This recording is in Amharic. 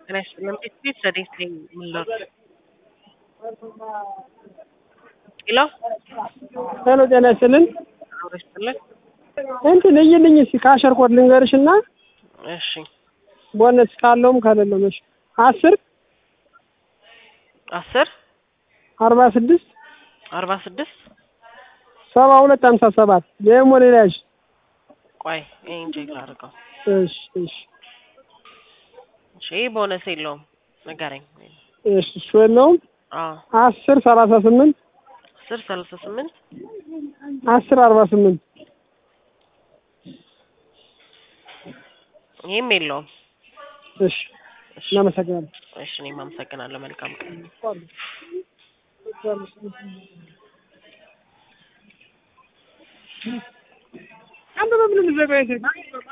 ጤና ይስጥልን። ቤት ዘዴት ነኝ የምንለው ሄሎ ሄሎ ጤና ይስጥልን። አብሮ ይስጥልን። እንትን እይልኝ እስኪ ከአሸር ኮድ ልንገርሽ እና እሺ ቦነስ ካለውም ከሌለውም እሺ አስር አስር አርባ ስድስት አርባ ስድስት ሰባ ሁለት ሀምሳ ሰባት ደግሞ ሌላ ያዥ ቆይ ይሄን ቼክ ላድርገው። እሺ እሺ እሺ ይህ ቦነስ የለውም ንገረኝ። እሺ እሱ የለውም አዎ አስር ሰላሳ ስምንት አስር ሰላሳ ስምንት አስር አርባ ስምንት ይህም የለውም። እሺ እናመሰግናለን። እሺ እኔም አመሰግናለሁ። መልካም ቀን። አንተ በምን ልዘጋኝ